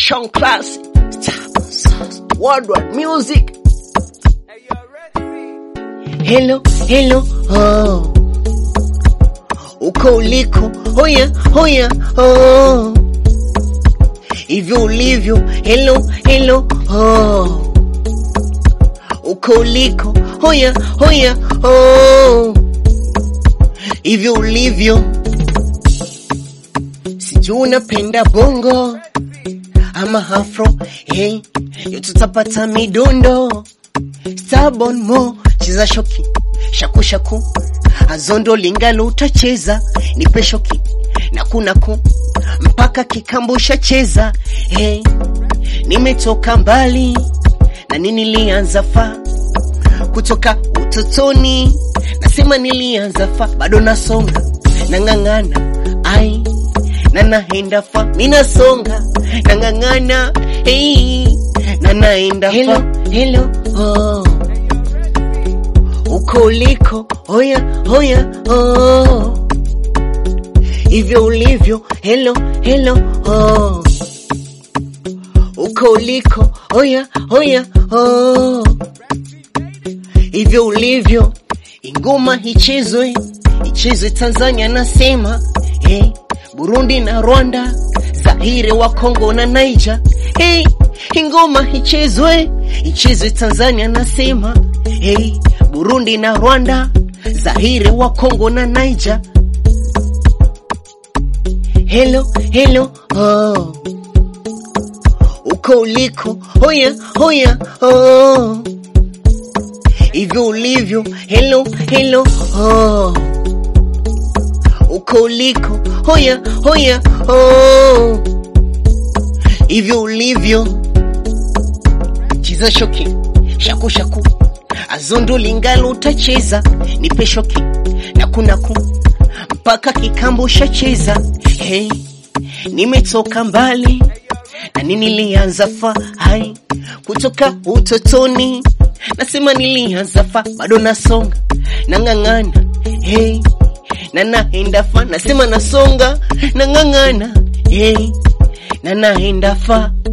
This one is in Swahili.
Sean Class, Worldwide Music. Hello, hello, oh. Uko uliko, hoya, hoya, oh. Hivyo ulivyo, hello, hello, oh. Uko uliko, hoya, hoya, oh. Hivyo ulivyo, sijui unapenda bongo ama afro, hey, yo tutapata midundo Stubborn mo cheza shoki shaku shaku azondo lingalo utacheza nipe shoki na kuna ku mpaka kikambo shacheza hey, nimetoka mbali na nini nilianza fa kutoka utotoni nasema nilianza fa bado nasonga nang'ang'ana ai na naenda fa minasonga nang'ang'ana hey, na naenda hello, fa hello, oh. uko uliko hoya hoya oh. hivyo ulivyo hello hello oh. uko uliko hoya hoya oh. hivyo ulivyo ingoma ichezwe ichezwe Tanzania nasema hey, Burundi na Rwanda Zaire wa Kongo na Niger hey, ingoma ichezwe ichezwe Tanzania nasema hey, Burundi na Rwanda Zaire wa Kongo na Niger hello hello oh. uko uliko hoya hoya oh. hivyo ulivyo hello hello oh. uko uliko hoya hoya oh. hivyo ulivyo cheza shoki shaku shaku azondo lingalo utacheza nipe shoki na kunaku mpaka kikambo shacheza hey, nimetoka mbali na nini nilianza fa hai kutoka utotoni nasema nilianza fa bado nasonga nang'ang'ana hey, na naenda fa nasema nasonga nang'ang'ana hey, na naenda fa